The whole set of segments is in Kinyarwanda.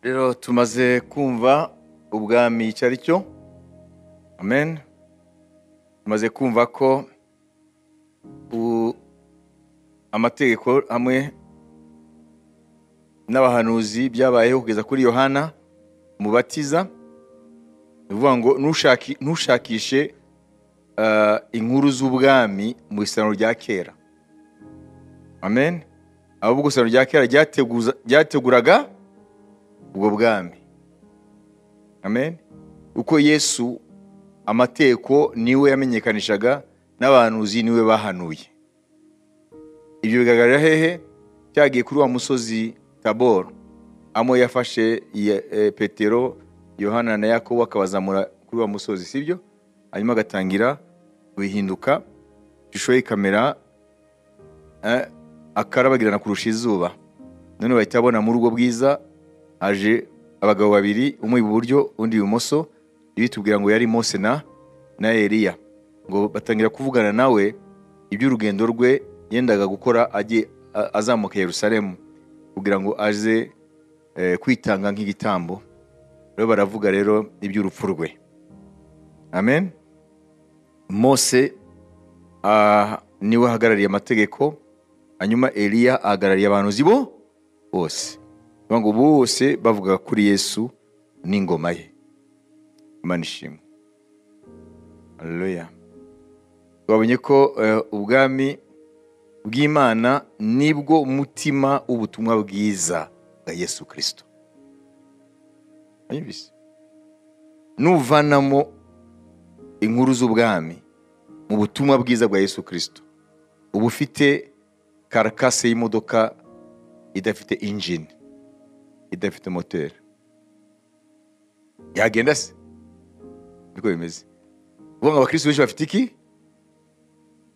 rero tumaze kumva ubwami icyo ari cyo amen tumaze kumva ko u- amategeko hamwe n'abahanuzi byabayeho kugeza kuri yohana mubatiza ni ukuvuga ngo "Ntushaki- ntushakishe ah, inkuru z'ubwami mu isano rya kera amen ahubwo isano rya kera ryateguza- ryateguraga ubwo bwami amen uko yesu amategeko niwe yamenyekanishaga n'abahanuzi niwe bahanuye ibyo bigaragarira hehe byagiye kuri wa musozi taboro amo yafashe Ye- eh, petero yohana na yakobo akabazamura kuri wa musozi sibyo hanyuma agatangira kubihinduka ishusho y'ikamera eh, akarabagirana kurusha izuba none bahita babona muri ubwo bwiza haje abagabo babiri umwe iburyo undi ibumoso bitubwira ngo yari mose na na eliya ngo batangira kuvugana nawe iby'urugendo rwe yendaga gukora ajye a- azamuka i yerusalemu kugira ngo aze eh, kwitanga nk'igitambo rero baravuga rero iby'urupfu rwe amen mose ah, niwe ahagarariye amategeko hanyuma eliya ahagarariye abantu bo bose Bivuga ngo bose bavuga kuri yesu n'ingoma ye imana ishimwe haleluya twabonye ko eh, ubwami bw'imana nibwo mutima w'ubutumwa bwiza bwa yesu kirisito Mwumvise? nuvanamo inkuru z'ubwami mu butumwa bwiza bwa yesu kirisito uba ufite karakase y'imodoka idafite injini idafite moteri yagenda se niko bimeze uvuga ngo abakristo benshi bafite iki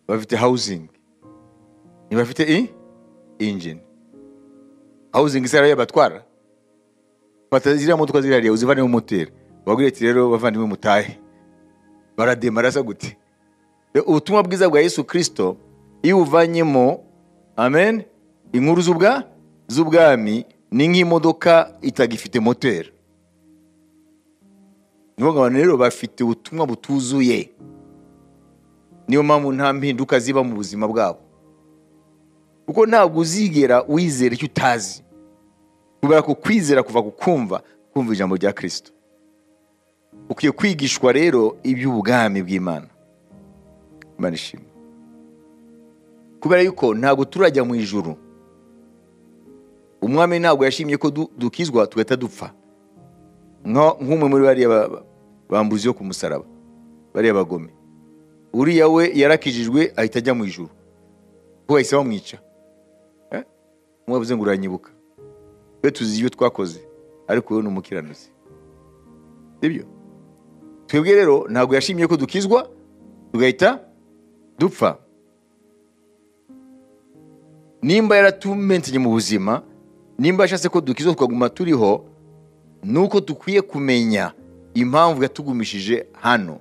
bafite hawuzingi ntibafite i injini hawuzingi se ariyo yabatwara fata ziriya modoka ziri hariya uzivanemo moteri wabwira ati rero bavandimwe mutahe barademara se gute Rero ubutumwa bwiza bwa yesu kirisito iyo ubuvanyemo amen inkuru z'ubwa z'ubwami ni nk'imodoka itagifite moteri ni ukuvuga ngo abantu rero bafite ubutumwa butuzuye niyo mpamvu nta mpinduka ziba mu buzima bwabo kuko ntabwo uzigera wizera icyo utazi kubera ko kwizera kuva ku kumva kumva ijambo rya kirisito ukwiye kwigishwa rero iby'ubwami bw'imana imana ishimwe kubera yuko ntabwo turajya mu ijuru umwami ntabwo yashimye ko du- dukizwa tugahita dupfa Nka- nk'umwe muri bariya ba- ba- bambuzi yo ku musaraba bariya bagome uriya we yarakijijwe ahita ajya mu ijuru kuko bahise bamwica Eh? umwe yavuze ngo uranyibuka twe tuzi ibyo twakoze ariko wowe ni umukiranutsi sibyo twebwe rero ntabwo yashimye ko dukizwa tugahita dupfa nimba yaratumensenye mu buzima nimba yashatse ko dukizwa tukaguma turiho ni uko dukwiye kumenya impamvu yatugumishije hano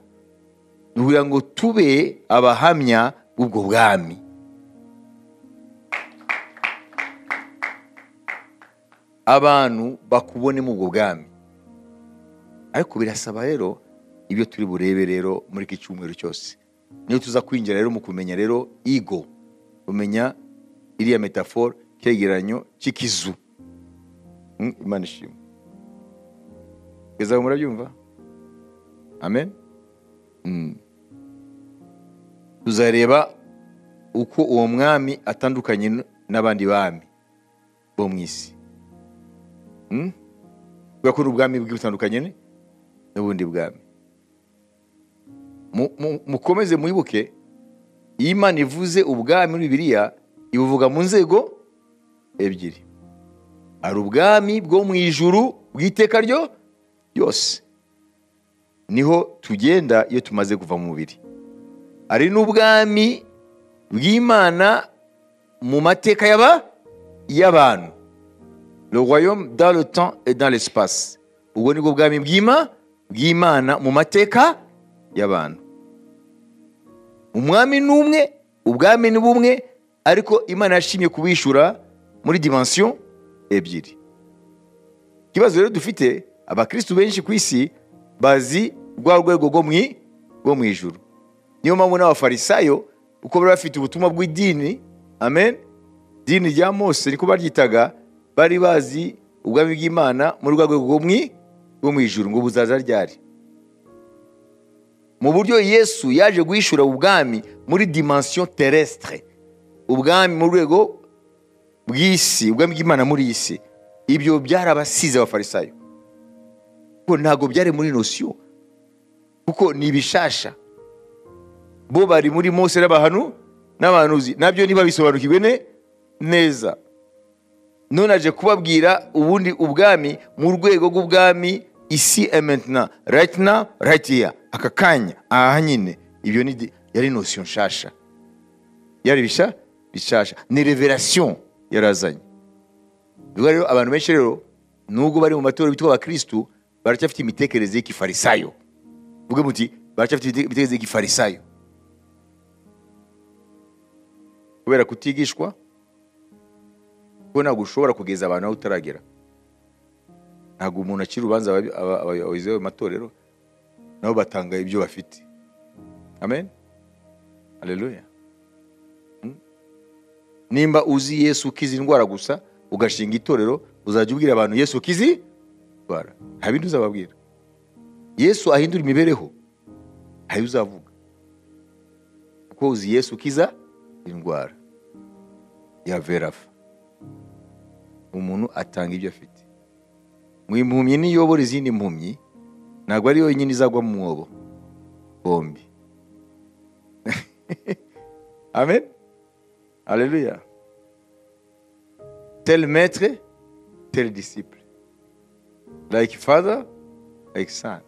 ni ukugira ngo tube abahamya b'ubwo bwami abantu bakubone mu ubwo bwami ariko birasaba rero ibyo turi burebe rero muri iki cyumweru cyose niyo tuza kwinjira rero mu kumenya rero igo kumenya iriya metafora icyegeranyo cy'ikizu Mm, imana ishimwe kugeza aho murabyumva amen Mm. tuzareba uko uwo mwami atandukanye n- n'abandi bami bo mu isi Mm? kubera ko ubwami bwe butandukanye ni- n'ubundi bwami Mu- mu- mukomeze mwibuke iyo imana ivuze ubwami muri bibiliya ibuvuga mu nzego ebyiri hari ubwami bwo mu ijuru bw'iteka ryo ryose niho tugenda iyo tumaze kuva mu mubiri hari n'ubwami bw'imana mu mateka y'aba y'abantu le royaume dans le temps et dans l'espace ubwo ni bwo bwami bw'ima bw'imana mu mateka y'abantu umwami ni umwe ubwami ni bumwe ariko imana yashimye kubishyura muri dimensiyo ebyiri ikibazo rero dufite abakirisitu benshi ku isi bazi rwa rwego rwo mu i- rwo mu ijuru niyo mpamvu n'abafarisayo kuko bari bafite ubutumwa bw'idini amen dini rya mose niko baryitaga bari bazi ubwami bw'imana muri rwa rwego rwo mu i- rwo mu ijuru ngo buzaza ryari mu buryo yesu yaje guhishura ubwami muri dimension terrestre ubwami mu rwego bw'isi ubwami bw'imana muri iyi si ibyo byarabasize abafarisayo kuko ntabwo byari muri nosiyo kuko ni ibishasha bo bari muri mose n'abahanu n'abahanuzi nabyo niba bisobanukiwe ne- neza none aje kubabwira ubundi ubwami mu rwego rw'ubwami isi ementina rayitina rayitiya aka kanya aha nyine ibyo ni di- yari nosiyo nshasha yari bisha bishasha ni reverasiyo yarazanye ubwo rero abantu benshi rero nubwo bari mu matorero bitwa abakirisitu baracyafite imitekerereze y'ikifarisayo uvuge muti baracyafite imite- imitekerereze y'ikifarisayo kubera kutigishwa kuko ntabwo ushobora kugeza abantu aho utaragera ntabwo umuntu akira urubanza aba- aba- abayobozi b'amatorero nabo batanga ibyo bafite amen aleluya nimba uzi yesu ukiza indwara gusa ugashinga itorero uzajya ubwira abantu yesu ukizi ndwara nta bindi uzababwira yesu ahindura imibereho nta yo uzavuga kuko uzi yesu ukiza indwara ya verafa umuntu atanga ibyo afite mu impumyi niyo yobora izindi mpumyi ntabwo ari yonyine izagwa mu mwobo bombi amen aleluya tel maître tel disciple like father like son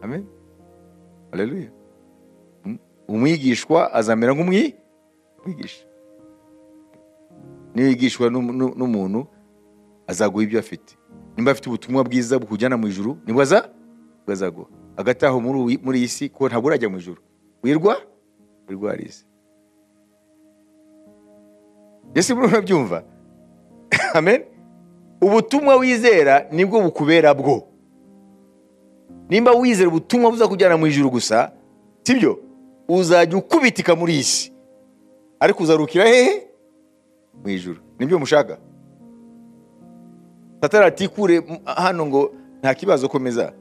amen aleluya Mm. umwigishwa azamera nk'umwigisha niyo yigishwa n'umu- n'u- n'umuntu azaguha ibyo afite nimba afite ubutumwa bwiza bukujyana mu ijuru nibwo aza nibwo azaguha hagati aho muri uyi- muri iyi si kuko ntabwo urajya mu ijuru wirwa wirwa harize ese murabona byumva amen ubutumwa wizera nibwo bukubera bwo nimba wizera ubutumwa buzakujyana mu ijuru gusa sibyo uzajya ukubitika muri iyi si ariko uzarukira hehe mu ijuru nibyo mushaka satani ati kure m- hano ngo nta kibazo komeza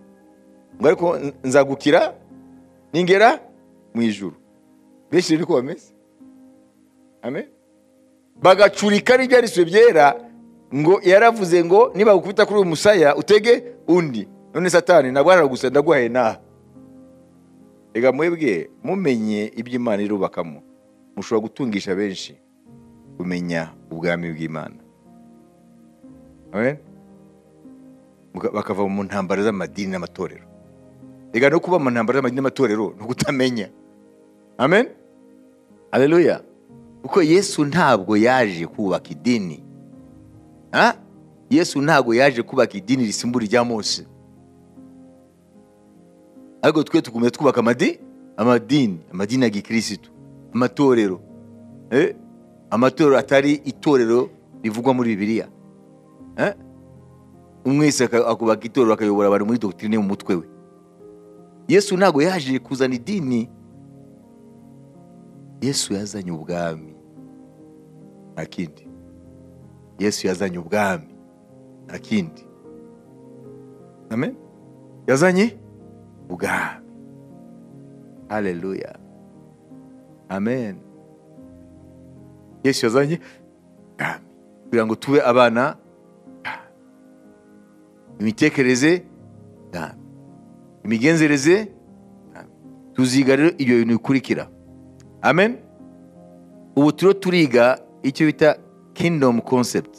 ngo ariko n- nzagukira ningera mu ijuru benshi rero ko bameze amen bagacurika n'ibyanditswe byera ngo yaravuze ngo nibagukubita kuri uyu musaya utege undi none satani ntabwo hano gusa ndaguhaye n'aha reka mwebwe mumenye iby'imana irubakamo mushobora gutungisha benshi kumenya ubwami bw'imana Amen? Muka- bakava mu ntambara z'amadini n'amatorero reka no kuba mu ntambara z'amadini n'amatorero ni ukutamenya amen aleluya kuko yesu ntabwo yaje kubaka idini Ha? yesu ntabwo yaje kubaka idini risimbura irya mose ariko twe tugumya twubaka amadi amadini amadini ya gikirisitu amatorero Eh? amatorero atari itorero rivugwa muri bibiliya Eh? umwese aka- akubaka itorero akayobora abantu muri dogitirine mu mutwe we yesu ntabwo yaje kuzana idini yesu yazanye ubwami nta kindi yesu yazanye ubwami nta kindi amen yazanye ubwami haleluya amen yesu yazanye ubwami kugira ngo tube abana bw'Ubwami. imitekerereze bw'Ubwami. imigenzereze bw'Ubwami. tuziga rero ibyo bintu bikurikira amen ubu turiho turiga icyo bita kingdom concept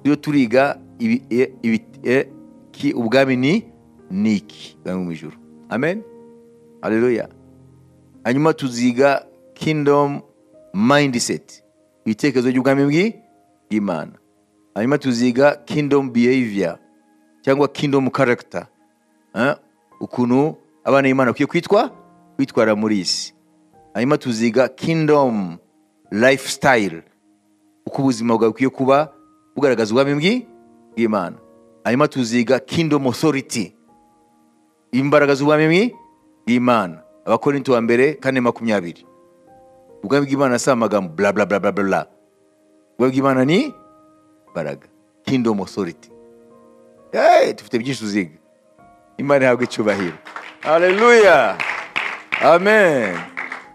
turiho turiga ibi- e- ibi- e- ki- ubwami ni niki ubwami mu ijuru amen haleluya hanyuma tuziga kingdom mindset ibitekerezo by'ubwami bw'i- bw'imana hanyuma tuziga kingdom behavior cyangwa kingdom character eh, ukuntu abana b'imana bakwiye kwitwa kwitwara muri iyi si hanyuma tuziga kingdom lifestyle uko ubuzima bwawe bukwiye kuba bugaragaza ubwami bw'i- bw'imana hanyuma tuziga kingdom authority imbaraga z'ubwami bw'imana abakorinto wa mbere kane makumyabiri ubwami bw'imana si amagambo bla bla bla bla bla bla ubwami bw'imana ni imbaraga kingdom authority hey, dufite byinshi tuziga imana ihabwa icyubahiro haleluya amen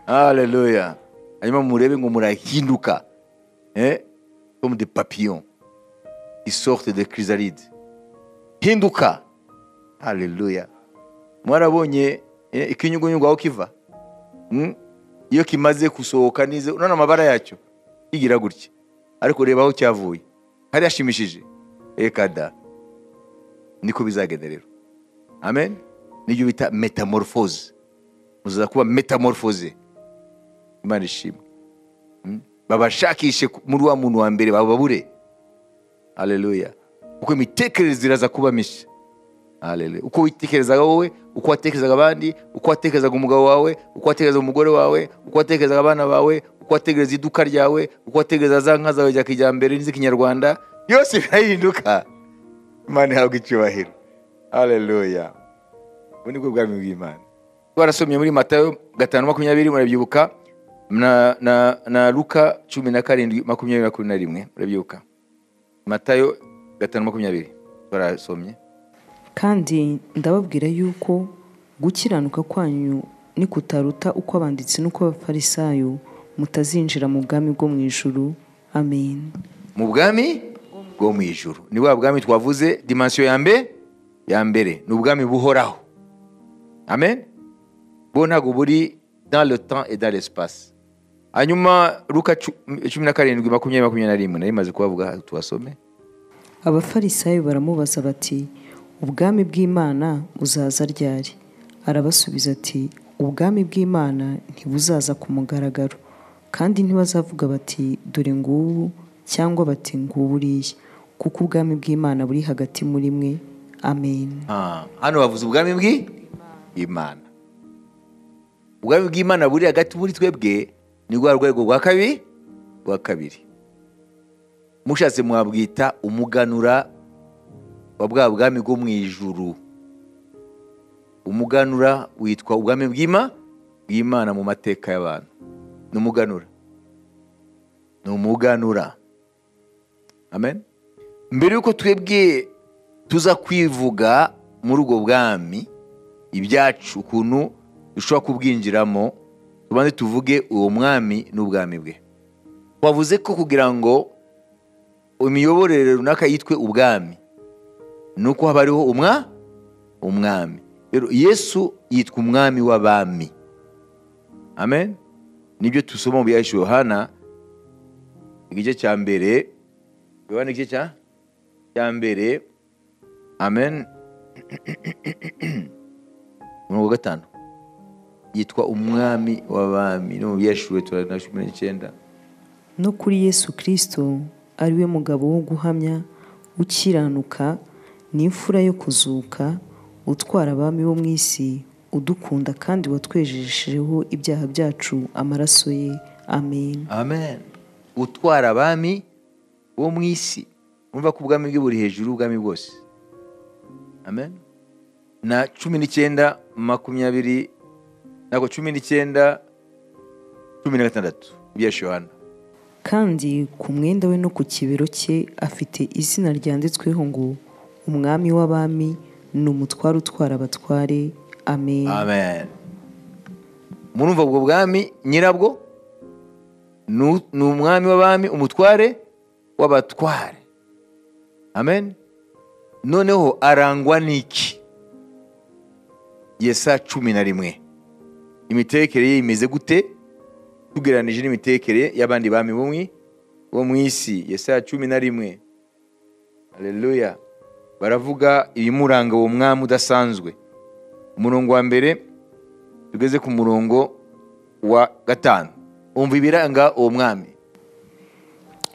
haleluya hanyuma murebe ngo murahinduka eh? comme des papillons qui sortent des chrysalides hinduka haleluya mwarabonye eh, ikinyugunyugu aho kiva Mm? iyo kimaze gusohoka neza urabona amabara yacyo kigira gutya ariko reba aho cyavuye hari hashimishije ekada niko bizagenda rero amen niyo bita metamorphose muzaza kuba metamorphose imana ishimwe Mm? babashakishe ku- muri wa muntu wa mbere bababure haleluya kuko imitekerereze iraza kuba mishya Hallelujah. uko witekerezaga wowe uko watekerezaga abandi uko watekerezaga umugabo wawe uko watekerezaga umugore wawe uko watekerezaga abana bawe uko watekereza iduka ryawe uko watekereza za nka zawe za kijyambere n'iz'ikinyarwanda byose birahinduka imana ihabwa icyubahiro haleluya ubu ni bwo bwami bw'imana twarasomye muri matayo gatanu makumyabiri murabyibuka na, na, na luka cumi na karindwi makumyabiri makumyabiri na rimwe murabyibuka matayo gatanu makumyabiri twarasomye kandi ndababwira yuko gukiranuka kwanyu nikutaruta uko abanditsi n'uko abafarisayo mutazinjira mu bwami bwo mu ijuru amen mu bwami bwo mu ijuru ni bwa bwami twavuze dimansiyo ya mbere ya mbere ni ubwami buhoraho amen bwo ntabwo buri dans le temps et dans l'espace hanyuma luka cu- cumi na karindwi makumyabiri makumyabiri na rimwe nari maze kubavuga tubasome abafarisayo baramubaza bati ubwami bw'imana buzaza ryari arabasubiza ati ubwami bw'imana ntibuzaza ku mugaragaro kandi ntibazavuga bati dore ngubu cyangwa bati ngubu uriya kuko ubwami bw'imana buri hagati muri mwe amen Ah, hano bavuze ubwami bw'i- bw'imana ubwami bw'imana buri hagati muri twebwe ni rwa rwego rwa kabiri rwa kabiri mushatse mwabwita umuganura wa bwa bwami bwo mu ijuru umuganura witwa ubwami bw'ima bw'imana mu mateka y'abantu ni umuganura ni umuganura amen mbere y'uko twebwe tuza kwivuga muri ubwo bwami ibyacu ukuntu dushobora kubwinjiramo tubanze tuvuge uwo mwami n'ubwami bwe wavuze ko kugira ngo imiyoborere runaka yitwe ubwami ni uko haba hariho umwa umwami rero yesu yitwa umwami w'abami amen nibyo dusoma mu byahishe yohana igice cya mbere yohana igice cya cya mbere amen umurongo wa gatanu yitwa umwami w'abami no mu byashuwe turana cumi n'icyenda no kuri yesu kirisito ariwe mugabo wo guhamya ukiranuka n'imfura yo kuzuka utwara abami bo mu isi udukunda kandi watwejeshejeho ibyaha byacu amaraso ye amen amen utwara abami bo mu isi urumva ko ubwami bwe buri hejuru y'ubwami bwose amen na cumi n'icyenda makumyabiri ntabwo cumi n'icyenda cumi na gatandatu ibyashe yohana kandi ku mwenda we no ku kibero cye afite izina ryanditsweho ngo umwami w'abami ni umutware utwara abatware amen amen murumva ubwo bwami nyirabwo ni ni umwami w'abami umutware w'abatware amen noneho arangwa n'iki yesa cumi na rimwe imitekerere ye imeze gute tugereranije n'imitekerere y'abandi bami bo mu- bo mu isi yesa cumi na rimwe haleluya baravuga ibimuranga uwo mwami udasanzwe umurongo wa mbere tugeze ku murongo wa gatanu umva ibiranga uwo mwami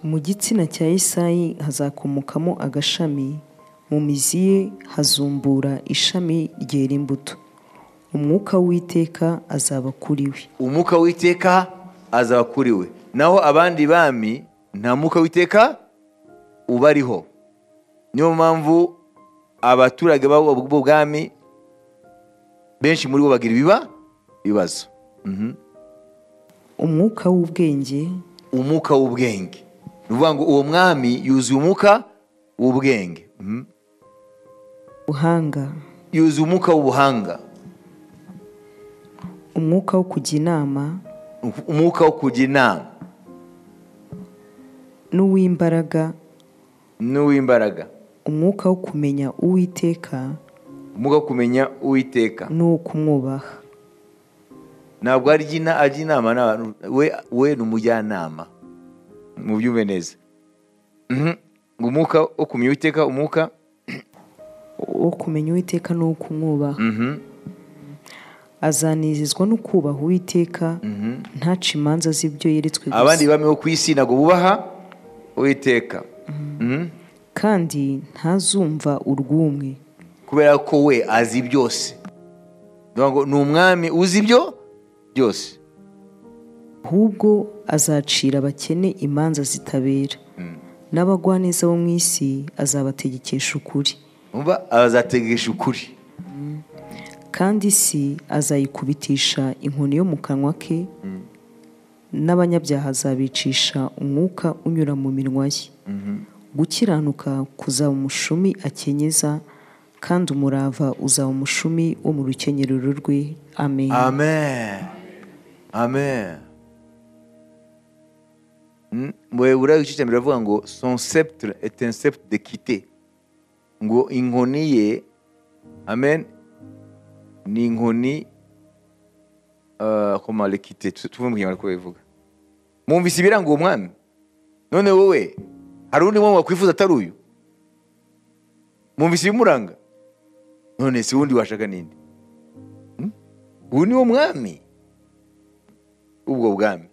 mu gitsina cya Yesayi hazakomokamo agashami mu mizi ye hazumbura ishami ryera imbuto umwuka w'iteka azaba kuri we umwuka w'iteka azaba kuri we naho abandi bami nta mwuka w'iteka ubariho niyo mpamvu abaturage b'ubwo bwami benshi muri bo bagira ibiba ibibazo umwuka w'ubwenge umwuka w'ubwenge ni ukuvuga ngo uwo mwami yuzuye umwuka w'ubwenge Mhm. ubuhanga yuzuye umwuka w'ubuhanga umwuka wo kujya inama umwuka wo kujya inama n'uw'imbaraga n'uw'imbaraga umwuka wo kumenya uwiteka umwuka wo kumenya uwiteka n'uwo kumwubaha ntabwo arya ina- ajya inama n'abantu we we ni umujyanama mu byumve neza Mhm. umwuka wo kumenya uwiteka umwuka wo kumenya uwiteka n'uwo kumwubaha Mhm. azanezezwa no kubaha uwiteka ntaca imanza z'ibyo yeretswe abandi gusa bami bo ku isi ntabwo bubaha uwiteka Mhm. kandi ntazumva urw'umwe kubera ko we azi byose Ni ukuvuga ngo ni umwami uzi ibyo byose ahubwo azacira abakene imanza zitabera n'abagwaneza bo mu isi azabategekesha ukuri umva azategesha ukuri kandi isi azayikubitisha inkoni yo mu kanwa ke n'abanyabyaha azabicisha umwuka unyura mu minwa ye gukiranuka kuzaba umushumi akenyeza kandi umurava uzaba umushumi wo mu rukenyerero rwe amen amen amen Mm, mu Heburayo igice cya mbere baravuga ngo son sceptre est un sceptre d'équité ngo inkoni ye amen ni inkoni euh, comment l'équité Tu- tuvuge mu kinyarwanda uko babivuga mwumvise ibiranga uwo mwami none wowe hari undi mwami wakwifuza atari uyu mwumvise ibimuranga none si wundi washaka ninde ubu ni wo mwami ubwo bwami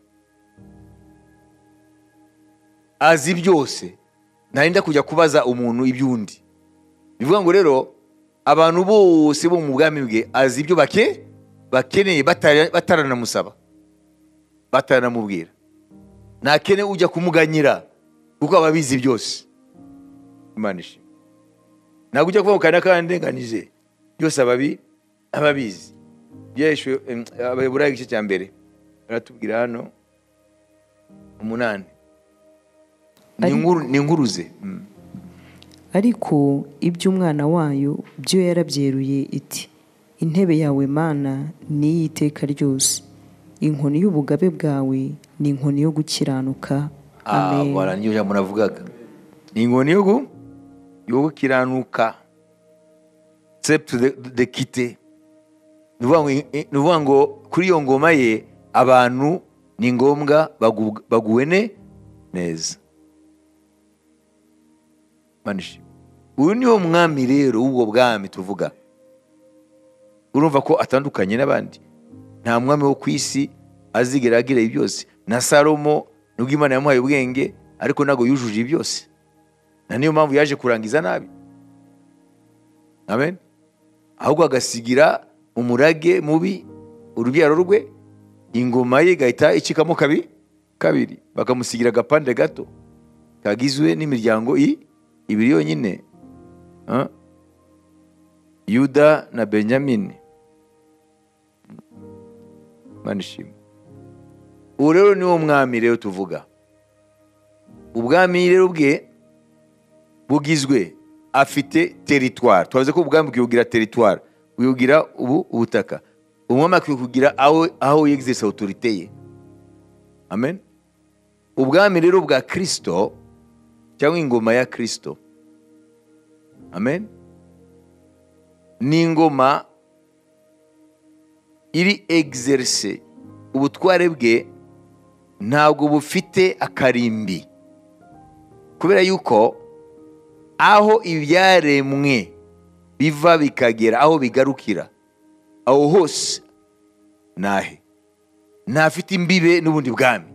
azi byose ntarinda kujya kubaza umuntu iby'undi bivuga ngo rero abantu bose bo mu bwami bwe azi ibyo bake bakeneye batara- bataranamusaba bataranamubwira ntakene ujya kumuganyira kuko aba abizi byose imana ishimwe ntabwo ujya kuvuga ngo kandi akandenganyije byose aba abi- aba abizi yeshu abaheburayo igice cya mbere baratubwira hano umunani ni Ariko- inkuru- ni inkuruze Mm. ariko iby'umwana wayo byo yarabyeruye iti intebe yawe mana ni iy'iteka ryose inkoni y'ubugabe bwawe ni inkoni yo gukiranuka Ah, amen voilà, niyo jambo navugaga ni inkoni yo gu- yo gukiranuka septe de kite ni ukuvuga ngo i- i- ni ukuvuga ngo kuri iyo ngoma ye abantu ni ngombwa bagu- baguwe ne neza Imana ishimwe. uyu ni wo mwami rero w'ubwo bwami tuvuga urumva ko atandukanye n'abandi nta mwami wo ku isi azigera agira ibi byose na salomo nubwo imana yamuhaye ubwenge ariko ntabwo yujuje ibi byose na niyo mpamvu yaje kurangiza nabi amen ahubwo agasigira umurage mubi urubyaro rwe ingoma ye igahita icikamo kabi kabiri bakamusigira agapande gato kagizwe n'imiryango i- ibiri yonyine Ah. yuda na benyamini Imana ishimwe ubu rero ni wo mwami rero tuvuga ubwami rero bwe bugizwe afite teritwari twavuze ko ubwami bwibugira teritwari bwibugira ubu ubutaka umwami akwiye kugira aho aho yegizerise otorite ye amen ubwami rero bwa kirisito cyangwa ingoma ya kirisito amen ni ingoma iri egizerise ubutware bwe ntabwo bufite akarimbi kubera yuko aho ibyaremwe biva bikagera aho bigarukira aho hose nahe ntafite imbibe n'ubundi bwami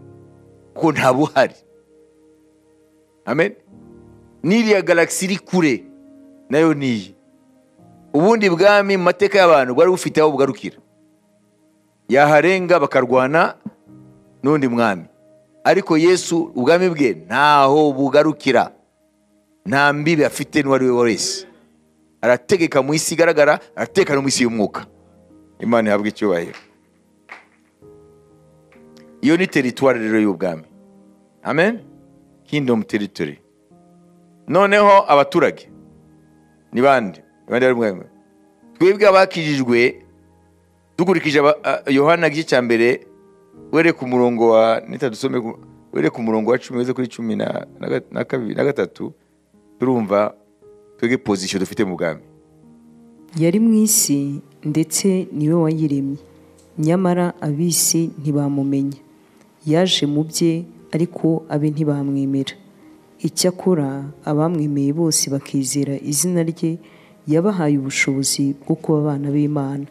kuko ntabuhari amen n'iriya galagisi iri kure nayo niyi ubundi bwami mu mateka y'abantu bwari bufite aho bugarukira yaharenga bakarwana n'undi mwami ariko yesu ubwami bwe ntaho bugarukira nta mbibi afite n'uwo ari we wese arategeka mu isi igaragara arategeka no mu isi y'umwuka imana ihabwa icyubahiro iyo ni teritwari rero y'ubwami amen kingdom territory noneho abaturage ni bande Ni bande bari mu bwami? twebwe abakijijwe dukurikije aba- a- yohana gice cya mbere were ku murongo wa nita dusome ku- were ku murongo wa cumi weze kuri cumi na na ga- na kabiri na gatatu turumva twebwe pozisiyo dufite mu bwami yari mu isi ndetse niwe wayiremye nyamara ab'isi ntibamumenya yaje mu bye ariko abe ntibamwemera icyakora abamwemeye bose bakizera izina rye yabahaye ubushobozi bwo kuba abana b'imana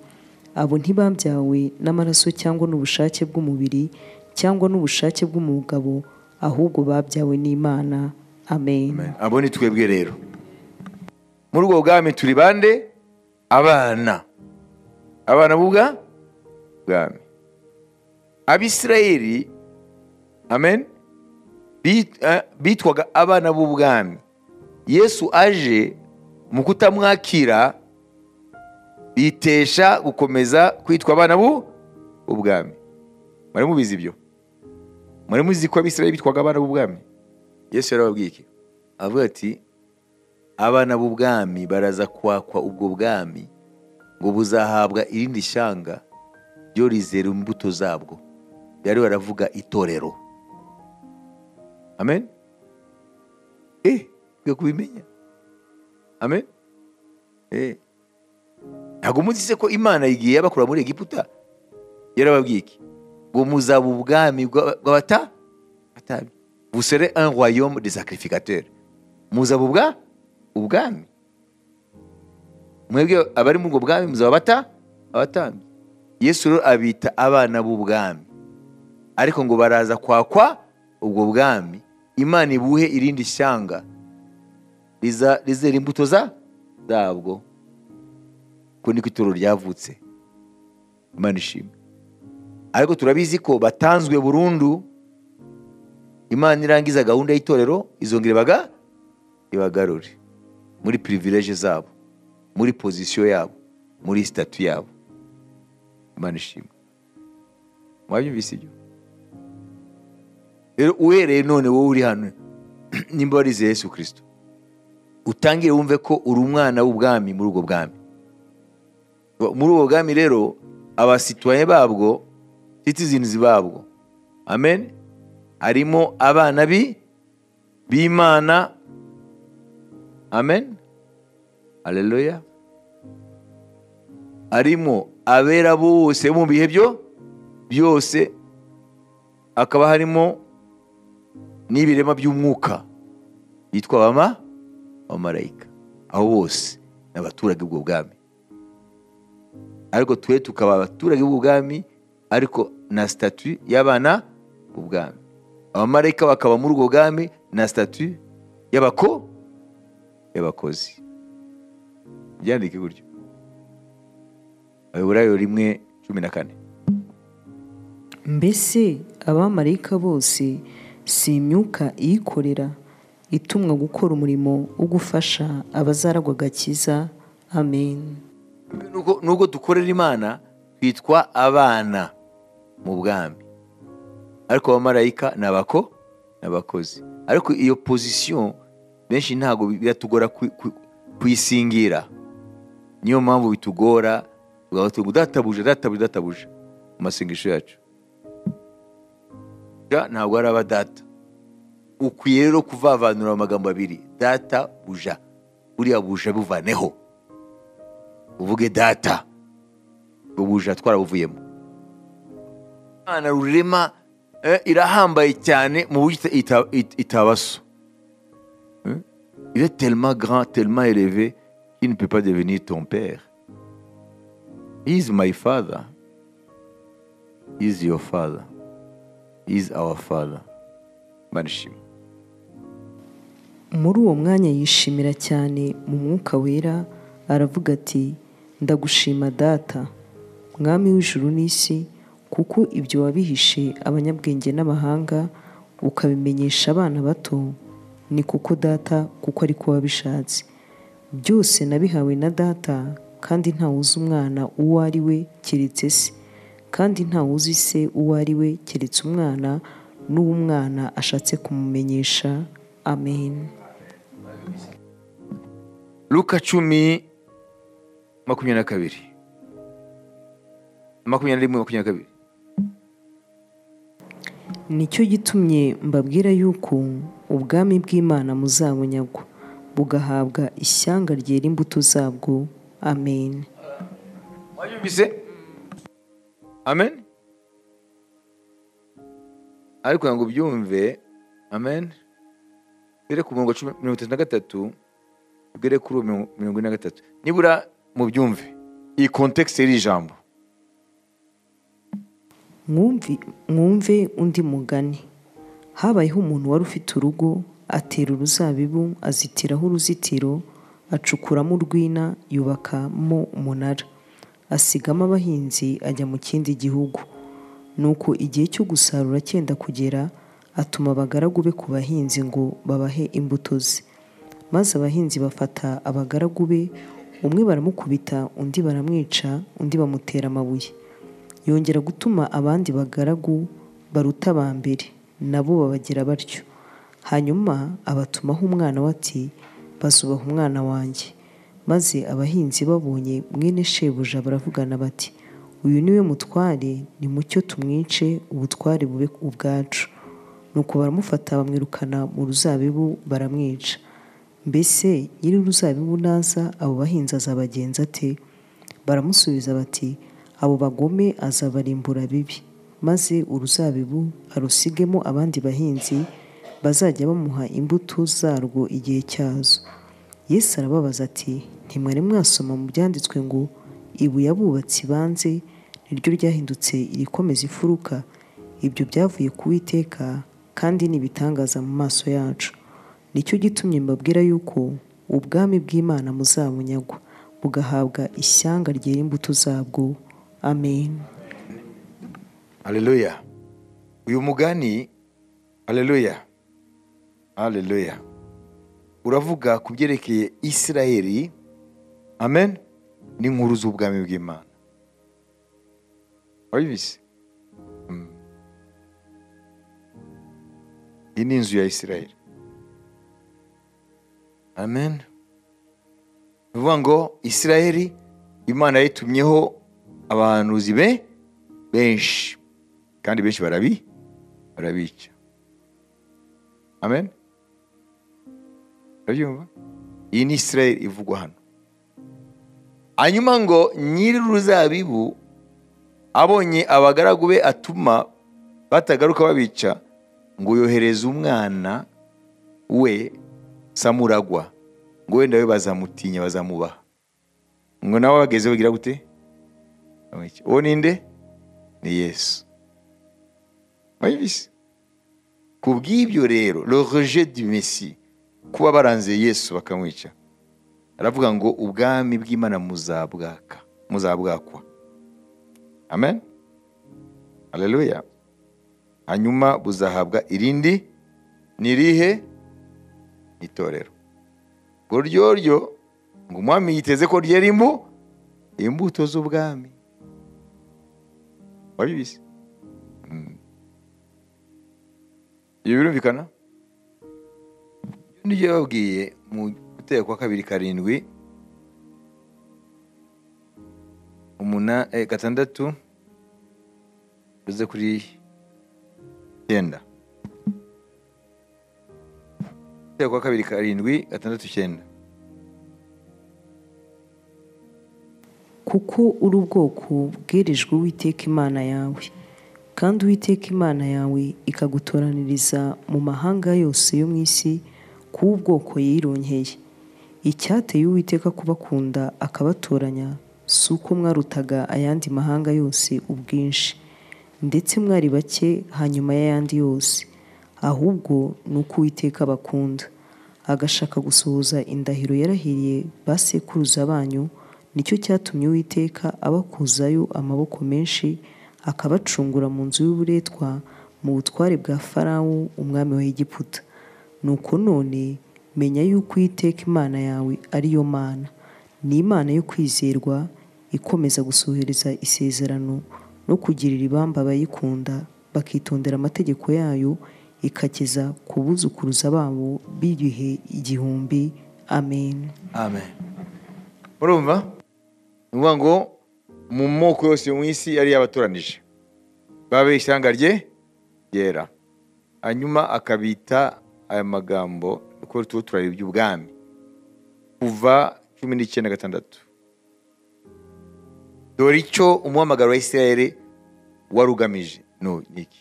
abo ntibabyawe n'amaraso cyangwa n'ubushake bw'umubiri cyangwa n'ubushake bw'umugabo ahubwo babyawe n'imana amen abo ni twebwe rero muri ubwo bwami turi bande abana abana b'ubwa bwami abisirayeli amen bit- eh, bitwaga abana b'ubwami yesu aje mu kutamwakira bitesha gukomeza kwitwa abana b'u- b'ubwami mwari mubizi ibyo mwari muzi ko abisirayeli bitwaga abana b'ubwami yesu yarababwiye iki avuga ati abana b'ubwami baraza kwakwa ubwo bwami ngo buzahabwa irindi shyanga ryo rizera imbuto zabwo yari baravuga itorero amen eh ukwiye kubimenya amen eh ntabwo muzi se ko imana igiye yabakura muri egiputa yarababwiye iki ngo muzaba ubwami bw'aba- bw'abata atabi vous serez un royaume de sacrificateurs muzaba ubwa ubwami mwebwe abari muri ubwo bwami muzaba bata abatambyi yesu rero abita abana b'ubwami ariko ngo baraza kwakwa ubwo bwami imana ibuhe irindi shyanga riza- rizera imbuto za zabwo ko niko ituro ryavutse imana ishimwe ariko turabizi ko batanzwe burundu imana irangiza gahunda y'itorero izongera ibaga ibagarure muri pirivileje zabo muri pozisiyo yabo muri sitatu yabo imana ishimwe mwabyumvise ibyo rero uhereye none wowe uri hano nimba warize yesu kirisito utangire wumve ko uri umwana w'ubwami muri ubwo bwami muri ubwo bwami rero abasituwaye babwo citizens babwo amen harimo abana bi b'imana amen aleluya harimo abera bose bo mu bihe byo byose hakaba harimo n'ibirema by'umwuka yitwa bama abamarayika aho bose ni abaturage b'ubwo bwami ariko twe tukaba abaturage b'ubwami ariko na statut y'abana b'ubwami abamarayika bakaba muri ubwo bwami na statut y'abako y'abakozi byandike gutyo abayoburayo rimwe cumi na kane mbese abamarayika bose si imyuka iyikorera itumwa gukora umurimo wo gufasha abazaragwa agakiza amen Nubwo- nubwo dukorera imana twitwa abana mu bwami ariko abamarayika ni abako ni abakozi ariko iyo pozisiyo benshi ntabwo biratugora ku- ku- kuyisingira niyo mpamvu bitugora tugahora tuvuga databuje databuje databuje mu masengesho yacu Ja, ntabwo ari abadata ukwiye rero kuvavanura amagambo abiri data buja buriya buja buvaneho uvuge data ubuja twarabuvuyemo imana rurema eh, irahambaye cyane mu buryo ita- ita- it- itabaso Hein? il est tellement grand tellement élevé qu'il ne peut pas devenir ton père he is my father he is your father he is our father manishima muri uwo mwanya yishimira cyane mu mwuka wera aravuga ati ndagushima data mwami w'ijuru n'isi kuko ibyo wabihishe abanyabwenge n'amahanga ukabimenyesha abana bato ni kuko data kuko ari kuba bishatse byose nabihawe na data kandi ntawuzi umwana uwo ari we keretse se kandi ntawuzi se uwo ari we keretse umwana n'uwo umwana ashatse kumumenyesha amen luka cumi makumyabiri na kabiri makumyabiri na rimwe makumyabiri na kabiri nicyo gitumye mbabwira yuko ubwami bw'imana muzabunyagwa bugahabwa ishyanga ryera imbuto zabwo amen wabyumvise amen ariko kugira ngo ubyumve amen mbere ku murongo cumi- mirongo itatu na gatatu mbere kuri uwo mirongo mirongo ine na gatatu nibura mubyumve iyi kontekisi y'iri jambo mwumvi mwumve undi mugani habayeho umuntu wari ufite urugo atera uruzabibu azitiraho uruzitiro acukuramo urwina yubakamo umunara asigamo abahinzi ajya mu kindi gihugu nuko igihe cyo gusarura cyenda kugera atuma abagaragu be ku bahinzi ngo babahe imbuto ze maze abahinzi bafata abagaragu be umwe baramukubita undi baramwica undi bamutera amabuye yongera gutuma abandi bagaragu baruta aba mbere nabo babagira batyo hanyuma abatumaho umwana we ati bazubaha umwana wanjye maze abahinzi babonye mwene shebuja baravugana bati uyu niwe mutware nimucyo tumwice ubutware bube ubwacu nuko baramufata bamwirukana mu ruzabibu baramwica mbese nyiri uruzabibu naza abo bahinzi azabagenza ate baramusubiza bati abo bagome azabarimbura bibi maze uruzabibu arusigemo abandi bahinzi bazajya bamuha imbuto zarwo igihe cyazo yesu arababaza ati ntimwari mwasoma mu byanditswe ngo ibuye abubatsi banze niryo ryahindutse irikomeza ifuruka ibyo byavuye ku witeka kandi ni ibitangaza mu maso yacu nicyo gitumye mbabwira yuko ubwami bw'imana muzabunyagwa bugahabwa ishyanga ryera imbuto zabwo amen Haleluya. Uyu mugani Haleluya. Haleluya. Uravuga ku byerekeye Isiraheli. Amen. N'inkuru z'ubwami bw'Imana. Wabizi? Mm. Iyi ni inzu ya Isiraheli. Amen. Ni ukuvuga ngo Isiraheli Imana yayitumyeho abahanuzi be benshi kandi benshi barabi barabica amen urabyumva iyi ni israel ivugwa hano hanyuma ngo nyiri uruzabibu abonye abagaragu be atuma batagaruka babica ngo yohereze umwana we samuragwa ngo wenda we bazamutinya bazamwubaha ngo nawe bageze bagira gute uwo ni nde ni yesu wabibise ku bw'ibyo rero le rejet du messi kuba baranze yesu bakamwica aravuga ngo ubwami bw'imana muzabwaka muzabwakwa amen aleluya hanyuma buzahabwa irindi ni irihe Ni itorero ngo ryoryo ngo umwami yiteze ko ryera imbu imbuto z'ubwami wabibizi ibi birumvikana nibyo babwiye mu gutera kwa kabiri karindwi umuna eh, gatandatu uze kuri icyenda gutera kwa kabiri karindwi gatandatu icyenda kuko uri ubwoko bwerijwe uwiteka imana yawe kandi uwiteka imana yawe ikagutoraniriza mu mahanga yose yo mu isi kuba ubwoko yironkeye icyateye uwiteka kubakunda akabatoranya si uko mwarutaga ayandi mahanga yose ubwinshi ndetse mwari bake hanyuma y'ayandi yose ahubwo ni uko uwiteka abakunda agashaka gusohoza indahiro yarahiriye ba sekuruza banyu nicyo cyatumye uwiteka abakuzayo amaboko menshi akabacungura mu nzu y'uburetwa mu butware bwa farawo umwami wa egiputa nuko none menya yuko Uwiteka imana yawe ari yo mana ni imana yo kwizerwa ikomeza gusohoreza isezerano no kugirira ibamba abayikunda bakitondera amategeko yayo ikageza ku buzukuruza babo b'igihe igihumbi amen amen murumva ni ukuvuga ngo mu moko yose yo mu isi yari yabatoranije babe ishyanga rye ryera hanyuma akabita aya magambo uko tuba turareba iby'ubwami kuva cumi n'icyenda gatandatu dore icyo umuhamagaro wa isirayeli wari ugamije no ni iki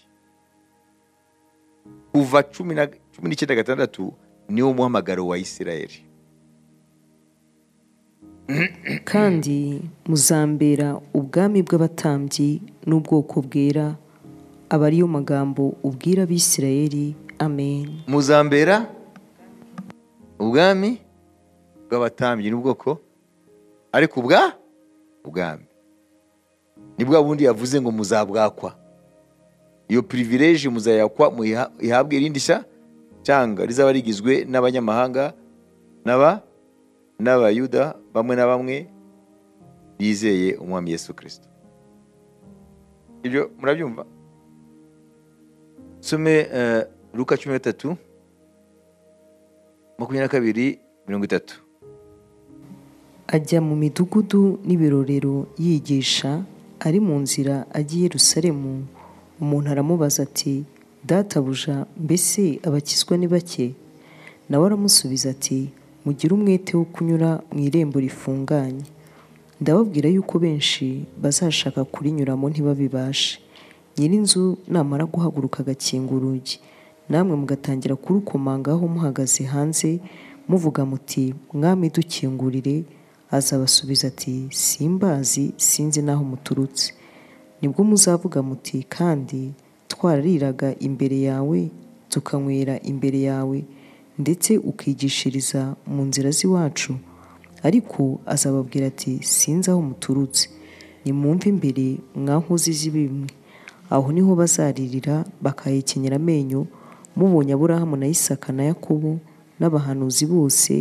kuva cumi na- cumi n'icyenda gatandatu niwo muhamagaro wa isirayeli kandi muzambera ubwami bw'abatambyi n'ubwoko bwera aba ariyo magambo ubwira abisirayeli amen muzambera ubwami bw'abatambyi n'ubwoko ariko ubwa ubwami ni bwa bundi yavuze ngo muzabwakwa iyo pirivireje muzayakwa muyiha- ihabwe irindi sha cyanga rizaba rigizwe n'abanyamahanga n'aba n'abayuda bamwe na bamwe bizeye umwami yesu kirisito ibyo murabyumva some eh, luka cumi na gatatu makumyabiri na kabiri mirongo itatu ajya mu midugudu n'ibirorero yigisha ari mu nzira ajya i yerusalemu umuntu aramubaza ati databuja mbese abakizwa ni bake nawe aramusubiza ati mugire umwete wo kunyura mu irembo rifunganye ndababwira yuko benshi bazashaka kurinyuramo ntibabibashe nyir'inzu namara guhaguruka agakinga urugi namwe mugatangira kurukomangaho muhagaze hanze muvuga muti mwami dukingurire azabasubiza ati simbazi sinzi n'aho muturutse nibwo muzavuga muti kandi twarariraga imbere yawe tukanywera imbere yawe ndetse ukigishiriza mu nzira z'iwacu ariko azababwira ati sinzi aho muturutse nimwumve imbere mwankozi z'ibimwe aho niho bazaririra bakahekenyera amenyo mubonye aburahamu na isaka na yakobo n'abahanuzi bose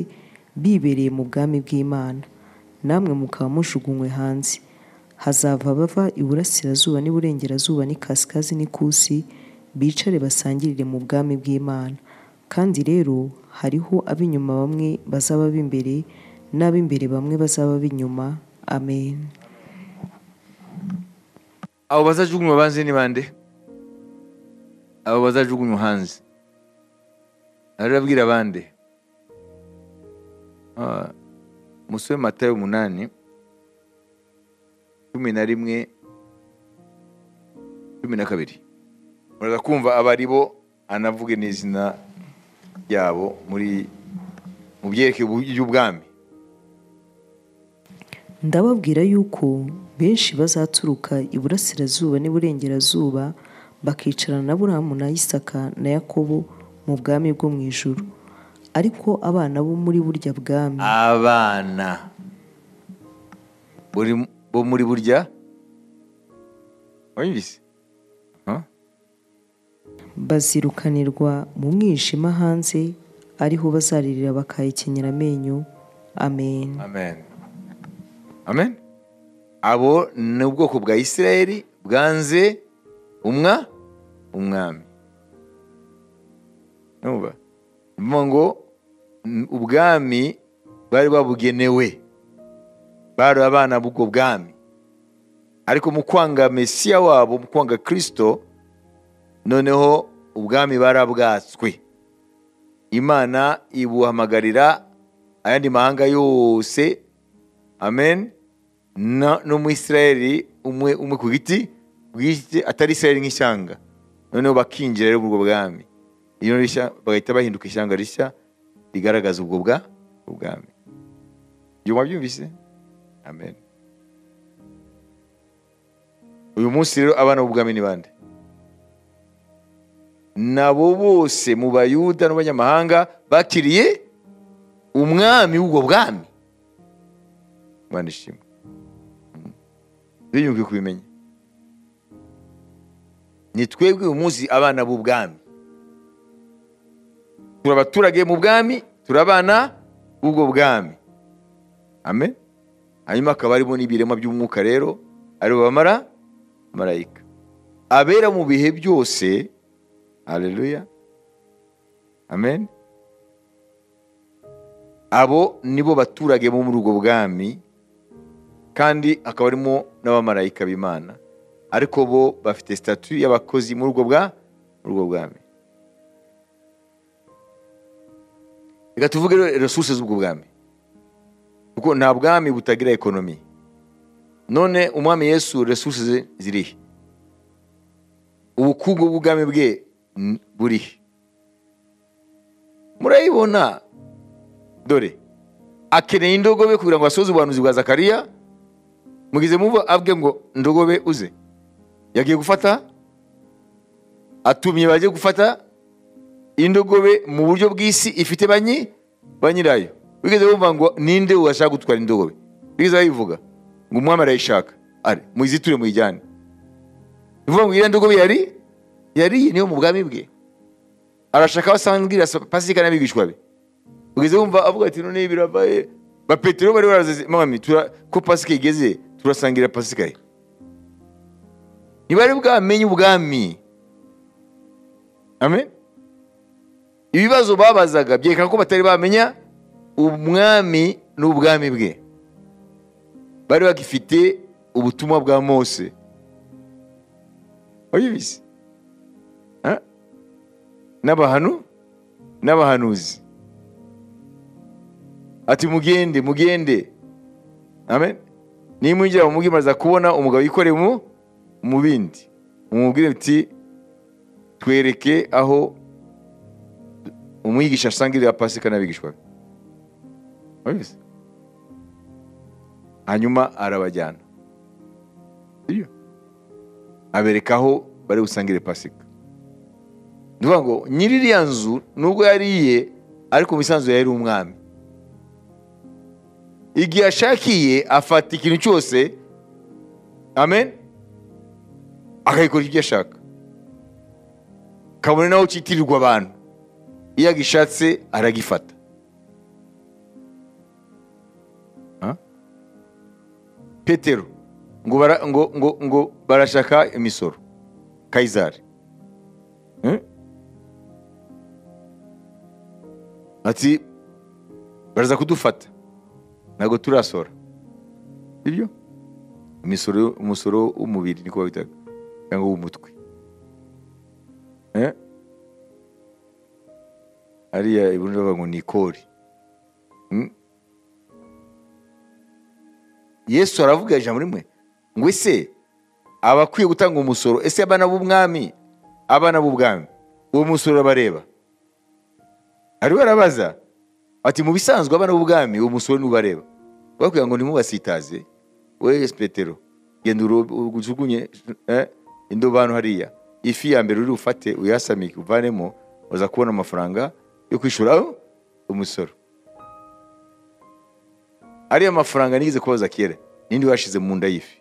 bibereye mu bwami bw'imana namwe mukaba mujugunywe hanze hazava bava iburasirazuba n'iburengerazuba n'ikasikazi n'ikusi bicare basangirire mu bwami bw'imana kandi rero hariho ab'inyuma bamwe bazaba b'imbere n'ab'imbere bamwe bazaba b'inyuma amen abo bazajugunywa banze ni bande abo bazajugunywa hanze arabwira bande Ah, musome matayo umunani cumi na rimwe cumi na kabiri muraza kumva aba ari bo anavuge n'izina ryabo muri mu byerekeye iby'ubwami ndababwira yuko benshi bazaturuka iburasirazuba n'iburengerazuba bakicarana na burahamu na isaka na yakobo mu bwami bwo mu ijuru ariko abana bo muri burya bwami abana Buri- bo muri burya wumvise Huh? bazirukanirwa mu mwijima hanze ariho bazaririra bakahekenyera amenyo amen amen amen abo ni ubwoko bwa isirayeli bwanze umwa umwami Urumva? Ni ukuvuga ngo n- ubwami bari babugenewe bari abana b'ubwo bwami ariko mu kwanga mesiya wabo mu kwanga kirisito noneho ubwami barabwatswe imana ibuhamagarira ayandi mahanga yose amen Na- n'umwisirayeli umwe umwe ku giti ku giti atari isirayeli nk'ishyanga noneho bakinjira rero muri ubwo bwami iyo rishya bagahita bahinduka ishyanga rishya rigaragaza ubwo bwa ubwami ibyo mwabyumvise amen uyu munsi rero abana b'ubwami ni bande nabo bose mu bayuda n'abanyamahanga bakiriye umwami w'ubwo bwami imana ishimwe biyumviye kubimenya ni twebwe uyu munsi abana b'ubwami turi abaturage mu bwami turabana b'ubwo bwami amen hanyuma hakaba harimo n'ibirema by'umwuka rero aribo bamara marayika abera mu bihe byose haleluya amen abo nibo baturage bo muri ubwo bwami kandi hakaba harimo n'abamarayika b'imana ariko bo bafite sitatu y'abakozi muri ubwo bwa muri ubwo bwami reka tuvuge rero resource z'ubwo bwami kuko nta bwami butagira ekonomi none umwami yesu resource ze zirihe ubukungu bw'ubwami bwe n- burihe murayibona dore akeneye indogobe kugira ngo asoze ubuhanuzi bwa zakariya mugize muva avuge ngo ndogobe uze yagiye gufata atumye bagiye gufata indogobe mu buryo bw'isi ifite banyi ba nyirayo wigeze bumva ngo ninde washaka gutwara indogobe wigeze bayivuga ngo umwami arayishaka ari muyiziture muyijyane ni ukuvuga ngo iriya ndogobe yari yariye niyo mu bwami bwe arashaka abasangira pasika n'abigishwa be ugeze wumva avuga ati none birabaye ba petero bari barazize mwami tura- ko pasika igeze turasangira pasika ye ntibari bwamenye ubwami amen ibibazo babazaga byerekana ko batari bamenya umwami n'ubwami bwe bari bagifite ubutumwa bwa mose wabibizi Ha? n'abahanu n'abahanuzi ati mugende mugende amen nimwinjira mu mugi maza kubona umugabo yikoreye mu mu bindi mumubwire uti twereke aho umwigisha asangirira pasika n'abigishwa be Wabizi? hanyuma arabajyana Iyo. abereka aho bari busangire pasika ni ukuvuga ngo nyiri iriya nzu nubwo yariye ariko mu isanzwe yari umwami igihe ashakiye afata ikintu cyose amen akagikora ibyo ashaka kabone naho kitirirwa abantu iyo agishatse aragifata Ha? petero ngo, bara, ngo, ngo, ngo barashaka imisoro kayizari Eh? ati baraza kudufata ntabwo turasora ibyo imisoro umusoro w'umubiri niko babitaga cyangwa w'umutwe Eh? hariya ibundi bavuga ngo ni ikori Mm. yesu aravuga ijambo rimwe ngo ese abakwiye gutanga umusoro ese abana b'ubwami abana b'ubwami uwo musoro urabareba ariwe arabaza ati mu bisanzwe abana b'ubwami uwo musoro ntubareba bakubwira ngo ntimubasitaze we petero genda uro- ujugunye eh, indobanu hariya ifi ya mbere uri ufate uyasamike uvanemo uza kubona amafaranga yo kwishyura umusoro ariya mafaranga nigeze kubaza kera ninde washize mu nda y'ifi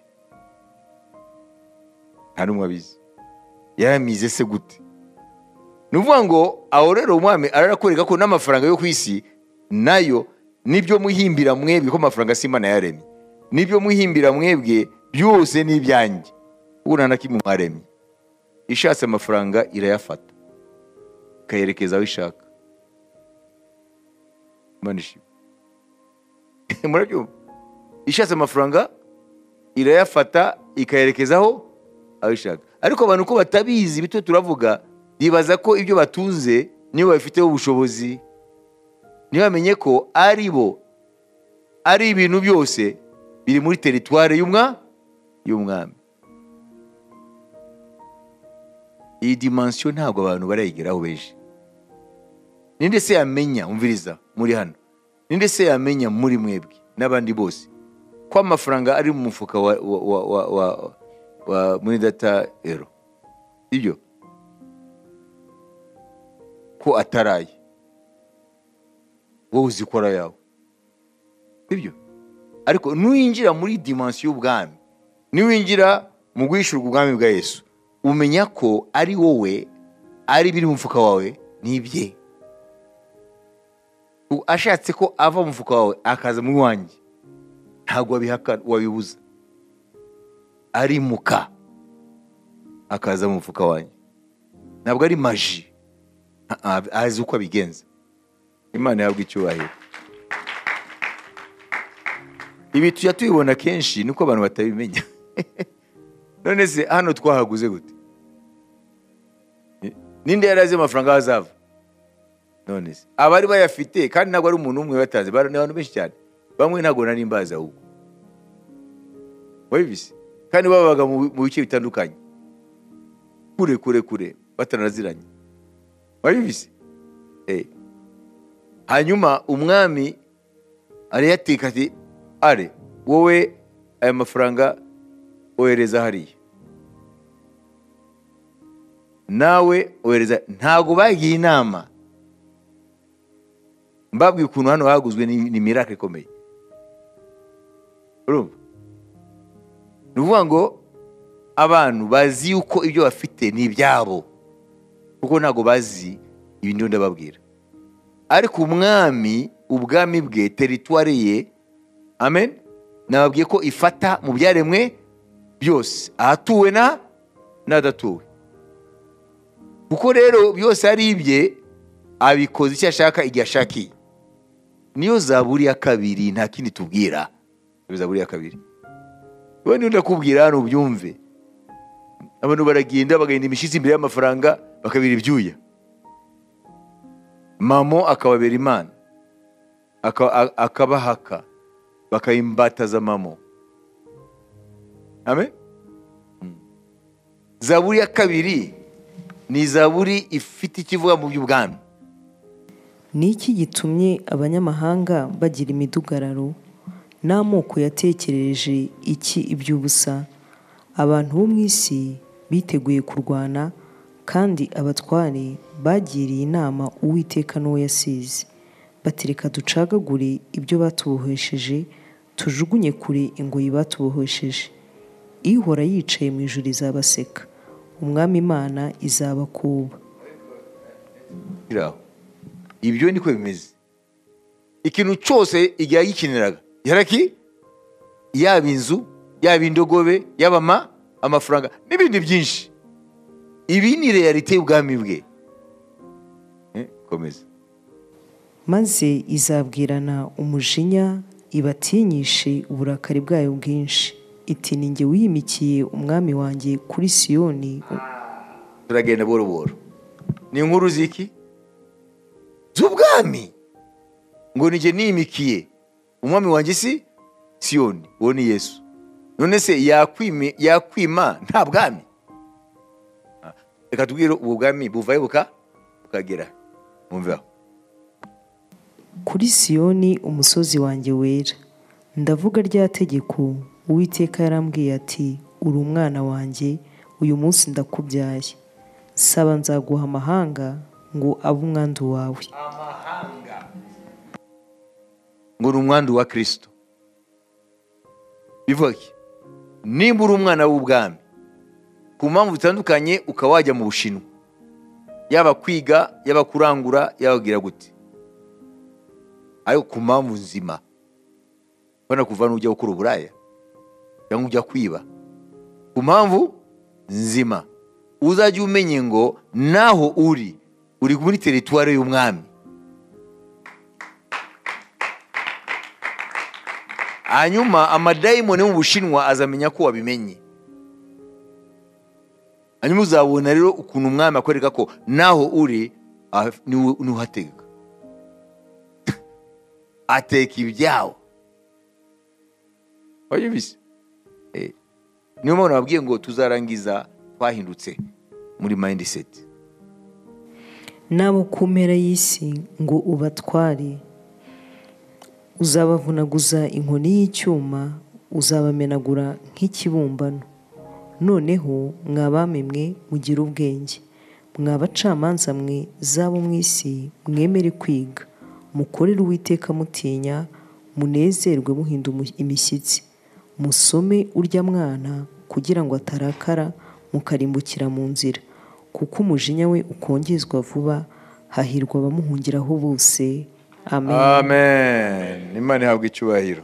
nta n'umwe abizi yaramize se gute ni ukuvuga ngo aho rero umwami ararakwereka ko n'amafaranga yo ku isi nayo nibyo muhimbira mwebwe ko amafaranga si imana yaremye nibyo muhimbira mwebwe byose ni ibyanjye ubu nta na kimwe mwaremye ishatse amafaranga irayafata ikayerekeza aho ishaka Imana ishimwe. murabyumva ishatse amafaranga irayafata ikayerekezaho aho ishaka ariko abantu ko batabizi bityo turavuga bibaza ko ibyo batunze nibo babifiteho ubushobozi ntibamenye ko ari bo ari ibintu byose biri muri teritwari y'umwa y'umwami iyi dimansiyo ntabwo abantu barayigeraho beje ninde se yamenya umviriza muri hano ninde se yamenya muri mwebwe n'abandi bose ko amafaranga ari mu mufuka wa, wa, wa, wa, wa, wa muri data ero ibyo ko ataraye wowe uzikora yawe ibyo ariko nuwinjira muri dimansiyo y'ubwami niwinjira mu guhishurwa ubwami bwa yesu umenya ko ari wowe ari ibiri mu mufuka wawe n'ibye ubu ashatse ko ava mu mufuka wawe akaza mu wanjye ntabwo wabihaka wabibuza arimuka akaza mu mufuka wanjye ntabwo ari maji Ah, ah, azi uko abigenza imana yabwa icyubahiro ibi tujya tubibona kenshi niko abantu batabimenya none se hano twahaguze gute Ni- ninde yari azi amafaranga aho azava none se abari bayafite kandi ntabwo ari umuntu umwe batanze bara- ni abantu benshi cyane bamwe ntabwo nari mbazi ahubwo wabibise kandi babaga mu mu bice bitandukanye kure kure kure bataraziranye wabibise Eh. hanyuma umwami arayatika ati are wowe aya mafaranga ohereza hariya nawe ohereza ntabwo bagiye inama mbabwiye ukuntu hano haguzwe ni ni miracle ikomeye urumva ni ukuvuga ngo abantu bazi yuko ibyo bafite ni ibyabo kuko ntabwo bazi ibindi ndababwira ariko umwami ubwami bwe teritwari ye amen nababwiye ko ifata mu byaremwe byose ahatuwe na n'adatuwe kuko rero byose ari ibye abikoze icyo ashaka igihe ashakiye niyo zaburi ya kabiri nta kindi tubwira Niyo zaburi ya kabiri wowe niyo ndakubwira hano ubyumve abantu baragenda bagahinda imishyitsi imbere y'amafaranga bakabira ibyuya mamo akababera imana aka- a- akabahaka bakayimbataza mamo amen Mm. zaburi ya kabiri ni zaburi ifite ikivuga mu by'ubwami ni iki gitumye abanyamahanga bagira imidugararo n'amoko yatekereje iki iby'ubusa abantu bo mu isi biteguye kurwana kandi abatware bagiriye inama uwiteka n'uwo yasize batereka ducagagure ibyo batubohesheje tujugunye kure ingoyi batubohesheje ihora yicaye mu ijuru izabaseka umwami imana izabakuba biri aho ibyo niko bimeze ikintu cyose igihe yagikeneraga yaraki yaba inzu yaba indogobe yaba ama amafaranga n'ibindi byinshi ibi ni realite y'ubwami bwe Eh, komeza maze izabwirana umujinya ibatinyishe uburakari bwayo bwinshi iti ni jye wiyimikiye umwami wanjye kuri siyoni turagenda buhoro buhoro ni inkuru ziki z'ubwami ngo nijye nimikiye umwami wanjye si siyoni uwo ni yesu none se yakwimi- yakwima nta bwami Ah, reka tubwire ubu bwami buvayo buka bukagera mwumve aho kuri siyoni umusozi wanjye wera ndavuga rya tegeko uwiteka yarambwiye ati uri umwana wanjye uyu munsi ndakubyaye saba nzaguha amahanga ngo abe umwandu wawe ngo ni umwandu wa kirisito bivuga iki nimba uri umwana w'ubwami ku mpamvu zitandukanye ukaba wajya mu bushinwa yaba kwiga yaba kurangura yabagira gute ariko ku mpamvu nzima banakuvana ujya gukora uburaya cyangwa ujya kwiba ku mpamvu nzima uzajya umenye ngo naho uri uri muri teritwari y'umwami hanyuma amadayimoni yo mu bushinwa azamenya ko wabimenye hanyuma uzabona rero ukuntu umwami akwereka ko naho uri ah, niwe uhateka ateka ibyawe wabibise Eh, niyo mpamvu nababwiye ngo tuzarangiza twahindutse muri mindset n'abo ku mpera y'isi ngo ubatware uzabavunaguza inkoni y'icyuma uzabamenagura nk'ikibumbano noneho mwabami mwe mugire ubwenge mwabacamanza mwe zabo mu isi mwemere kwiga mukorere uwiteka mutinya munezerwe muhinda umu- imishyitsi musome urya mwana kugira ngo atarakara mukarimbukira mu nzira kuko umujinya we ukongezwa vuba hahirwa abamuhungiraho bose amen amen imana ihabwa icyubahiro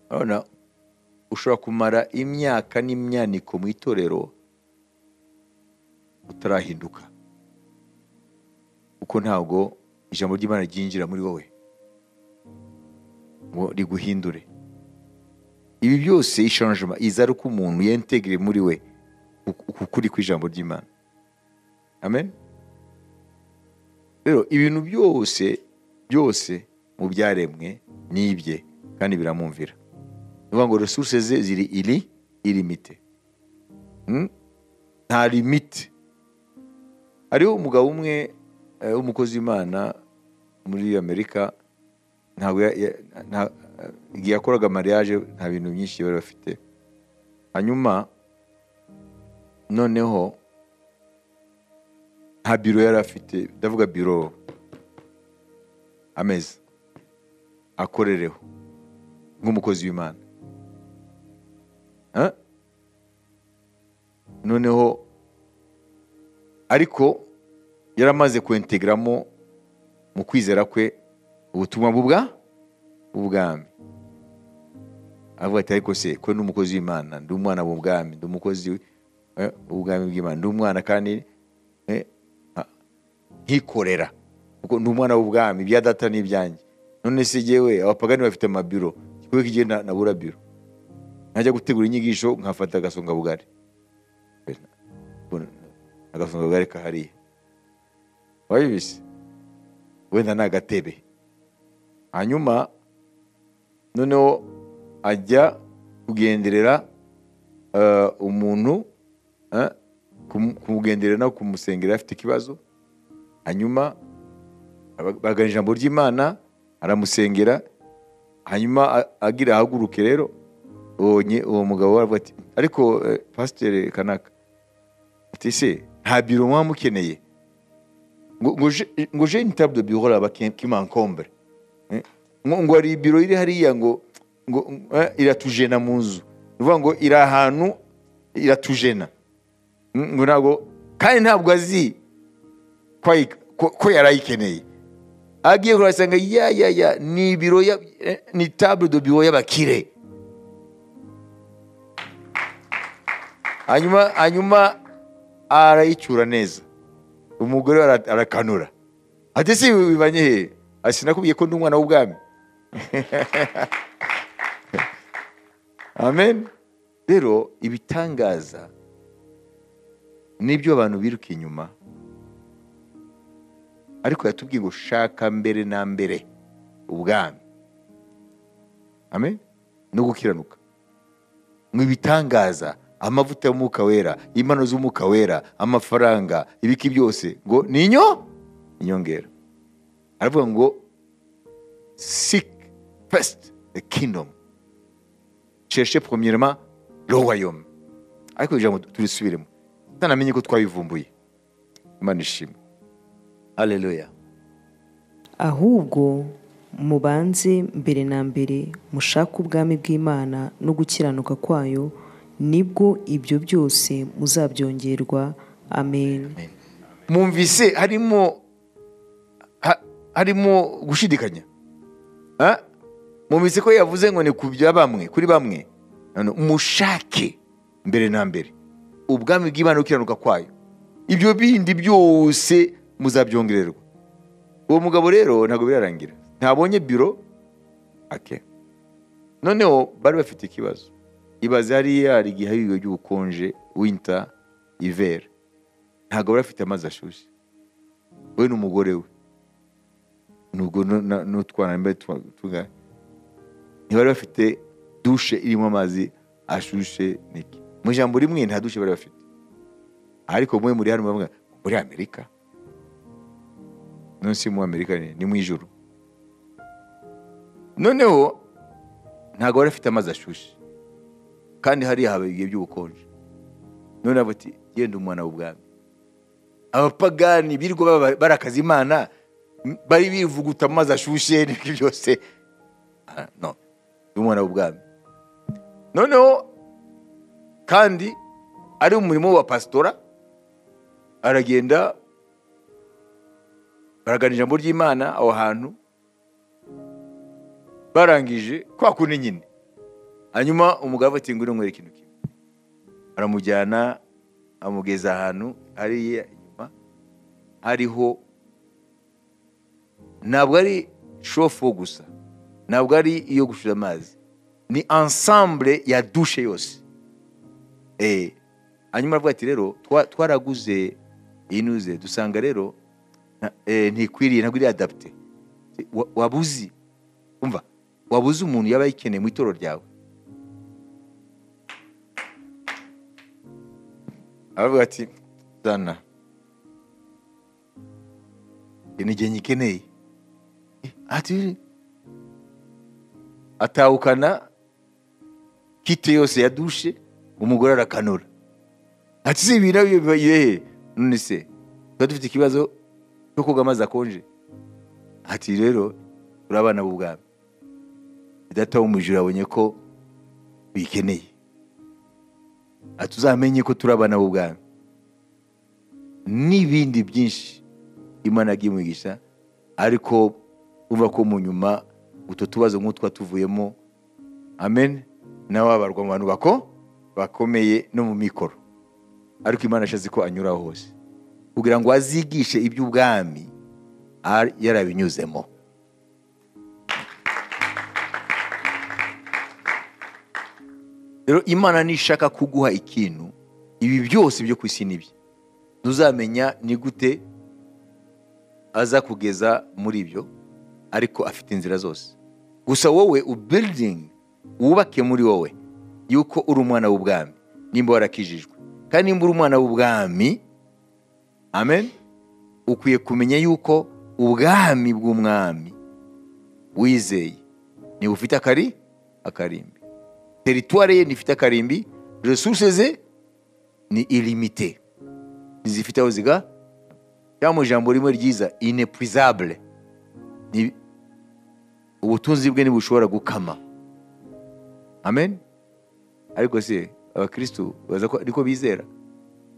urabona ushobora kumara imyaka n'imyaniko mu itorero utarahinduka kuko ntabwo ijambo ry'imana ryinjira muri wowe ngo riguhindure ibi byose ishanjima iza ari uko umuntu yentegere muri we ukuri kw'ijambo ry'imana amen rero ibintu byose byose mu byaremwe ni ibye kandi biramwumvira ni ukuvuga ngo resuruse ze ziri iri irimite Mm? nta limite hariho umugabo umwe eh, w'umukozi w'imana muri amerika ntabwo ya- ya- nta- igihe yakoraga mariage nta bintu byinshi bari bafite hanyuma noneho nta biro yari afite ndavuga biro ameza akorereho nk'umukozi w'imana Eh? noneho ariko yari amaze kwentegeramo mu kwizera kwe ubutumwa bubwa ubwami avuga ati ariko se ko ndi umukozi w'imana ndi umwana mu bwami ndi umukozi eh, w'ubwami bw'imana ndi umwana kandi eh, ah, nkikorera kuko ndi umwana w'ubwami ibya data ni ibyanjye none se yewe abapagani bafite amabiro igikorwa kigiye na- nabura biro nkajya gutegura inyigisho nkafata agasongabugari agasongabugari kahariya wabibise wenda ni agatebe hanyuma noneho ajya kugenderera eh, umuntu eh, kum- kumugenderera no kumusengera afite ikibazo hanyuma aba- bagana ijambo ry'imana aramusengera hanyuma a- agira ahaguruke rero uwo nye- uwo mugabo aravuga ati ariko eh, pasiteri kanaka ati se nta biro muba mukeneye ngo- ngo je- ngo je ni table de bureau là-bas qui- qui m'encombre ngo ngo hari ibiro iri hariya ngo ngo eh, iratujena mu nzu ni ukuvuga ngo iri ahantu iratujena Mm, ngo ntabwo kandi ntabwo azi ko ayi- ko- ko yari ayikeneye agiye kuhasanga ya ya ya ni ibiro ya- eh, ni table de bureau y'abakire hanyuma hanyuma arayicyura neza umugore we ara- arakanura ati si ibi bibanye he Ati, sinakubwiye ko ndi umwana w'ubwami amen rero ibitangaza nibyo abantu biruka inyuma ariko yatubwiye ngo shaka mbere na mbere ubwami amen no gukiranuka mu bitangaza amavuta y'umwuka wera impano z'umwuka wera amafaranga ibiki byose ngo ni inyo inyongera aravuga ngo seek first the kingdom cherche premièrement le royaume ariko iri jambo turisubiremo tutanamenye ko twabivumbuye imana ishimwe haleluya ahubwo mubanze mbere na mbere mushake ubwami bw'imana no gukiranuka kwayo nibwo ibyo byose muzabyongerwa amen mwumvise harimo ha- harimo gushidikanya Ha? mwumvise ko yavuze ngo ni ku bya bamwe kuri bamwe Hano, mushake mbere na mbere ubwami bw'imana gukiranuka kwayo ibyo bindi byose muzabyongererwa uwo mugabo rero ntabwo birarangira ntabonye biro ake noneho bari bafite ikibazo ibaze hariya hari igihe hari ibihe by'ubukonje winta ivera ntabwo bari bafite amazi ashyushye we n'umugore we nubwo nu- na- n'utwana mbe tungana ntibari bafite dushe irimo amazi ashushe niki mu ijambo rimwe nta dushe bari bafite ariko mwe muri hano muravuga ngo muri amerika none si mu amerika ni ni mu ijoro noneho ntabwo bari bafite amazi ashyushye kandi hariya haba ibihe by'ubukonje noneho bati genda umwana w'ubwami abapagani birirwa baba- barakaza imana m- bari bivuguta mu mazi ashyushye n'ibyo byose Ah, no ndi umwana w'ubwami noneho kandi ari umurimo wa pasitora aragenda baragana ijambo ry'imana aho hantu barangije kwa kundi nyine hanyuma umugabo ati ngwino nkwereke ikintu kimwe aramujyana amugeza ahantu hariya inyuma hariho ntabwo ari shofu gusa ntabwo ari iyo gucuza amazi ni ensemble ya dushe yose Eh, hanyuma aravuga ati rero twa- twaraguze inuze dusanga rero na- eh, ntikwiriye ntabwo iri adapite Wa- waba uzi umva waba uzi umuntu yaba ayikeneye mu itorero ryawe aravuga ati zana "Iyi ni igihe nyikeneye Eh, ati atahukana kite yose ya dushe umugore arakanura ati si ibintu bibayehe none se tuba dufite ikibazo cyo koga amazi akonje ati rero turi abana b'ubwami data wo mu ijuru abonye ko bikeneye ati uzamenye ko turi abana b'ubwami n'ibindi byinshi imana yagiye umugisha ariko urumva ko mu nyuma utwo tubazo nk'utwa tuvuyemo amen nawe abarwa mu bantu bako bakomeye no mu mikoro ariko imana ashatse ko anyuraho hose kugira ngo azigishe iby'ubwami ari- yarabinyuzemo rero imana nishaka kuguha ikintu ibi byose byo ku isi ni bye ntuzamenya ni gute aza kugeza muri ibyo ariko afite inzira zose gusa wowe ubiridingi wubake muri wowe yuko uri umwana w'ubwami nimba warakijijwe kandi nimba uri umwana w'ubwami amen ukwiye kumenya yuko ubwami bw'umwami wizeye niba ufite akari akarimbi teritwari ye ntifite akarimbi resuruse ze ni irimite ntizifite aho ziga cyangwa mu ijambo rimwe ryiza inepurizabure Ni- ubutunzi bwe ntibushobora gukama amen ariko se abakirisitu baza ko ariko bizera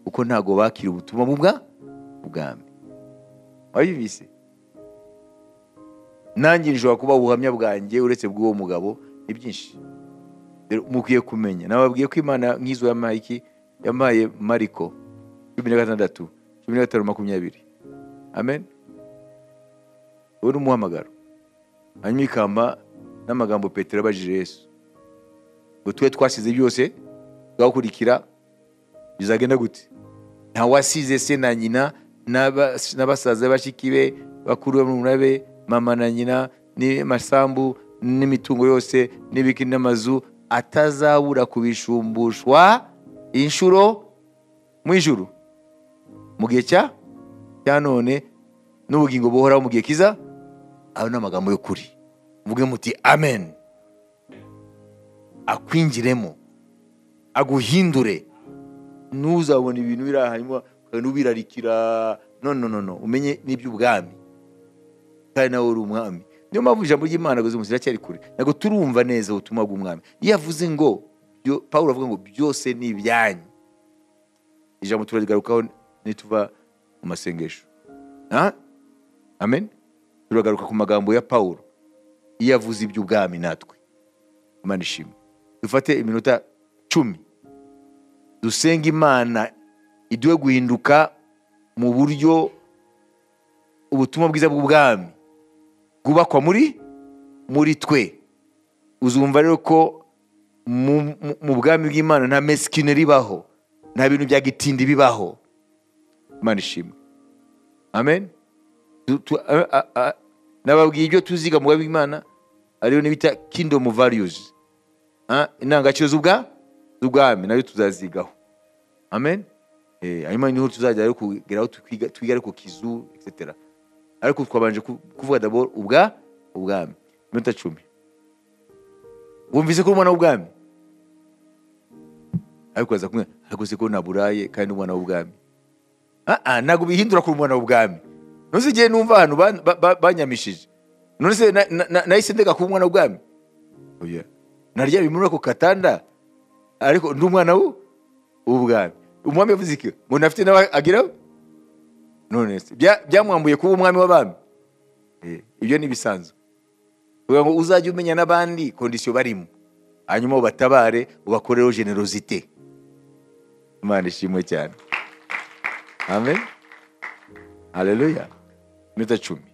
kuko ntabwo bakira ubutumwa bubwa ubwami wabibise nanjye nshobora kuba ubuhamya bwanjye uretse bw'uwo mugabo ni byinshi Rero mukwiye kumenya nababwiye ko imana nk'izo ya mayiki yamaye mariko cumi na gatandatu cumi na gatanu makumyabiri amen uwo ni umuhamagaro hanyuma ikamba n'amagambo petero abajije yesu ngo tube twasize byose tugakurikira bizagenda gute nta wasize se na nyina n'aba- n'abasaza bashiki be bakuru be murumuna be mama na nyina n'amasambu n'imitungo yose n'ibiki n'amazu atazabura kubishumbushwa inshuro mu ijuru mu gihe cya cya none n'ubugingo buhoraho mu gihe kiza ayo ni amagambo y'ukuri muvuge muti amen akwinjiremo aguhindure ntuzabona ibintu biri aha hanyuma ukagenda ubirarikira no no no no umenye n'iby'ubwami kandi nawe uri umwami niyo mpamvu ijambo ry'imana ngo zimushyira cyari kure ntabwo turumva neza ubutumwa bw'umwami iyo avuze ngo byo- pawulo avuga ngo byose ni ibyanyu ijambo turarigarukaho nituva mu masengesho Ha? amen turagaruka ku magambo ya pawulo iyo avuze iby'ubwami natwe imana ishimwe dufate iminota cumi dusenga imana iduhe guhinduka mu buryo ubutumwa bwiza bw'ubwami bwubakwa muri muri twe uzumva rero ko mu, mu- mu bwami bw'imana nta mesikine ribaho nta bintu bya gitindi bibaho imana ishimwe amen Du- tu- a- a- a- nababwiye ibyo tuziga mu bwami bw'imana ariyo n'ibita kingdom values Ah, indangagaciro z'ubwa- z'ubwami nayo tuzazigaho amen Eh, hanyuma niho tuzajya rero kugeraho twiga twiga ariko kizu etc ariko twabanje ku- kuvuga dabor ubwa ubwami iminota cumi wumvise ko uri umwana w'ubwami ariko aza kumwe ariko se ko naburaye kandi uri umwana w'ubwami Ah, ah, ntabwo bihindura ko uri umwana w'ubwami ntuzi igihe numva ahantu ban- ba- ba- banyamishije none se na- na- na- nahise ndeka kuba umwana w'ubwami oya naryamye muri ako gatanda ariko ndi umwana w'u- w'ubwami umwami yavuze iki ngo nafite nawe ageraho none se bya- byamwambuye kuba umwami w'abami Eh, ibyo ni ibisanzwe kugira ngo uzajye umenya n'abandi kondisiyo barimo hanyuma ubatabare ubakoreho generosite imana ishimwe cyane amen haleluya iminota cumi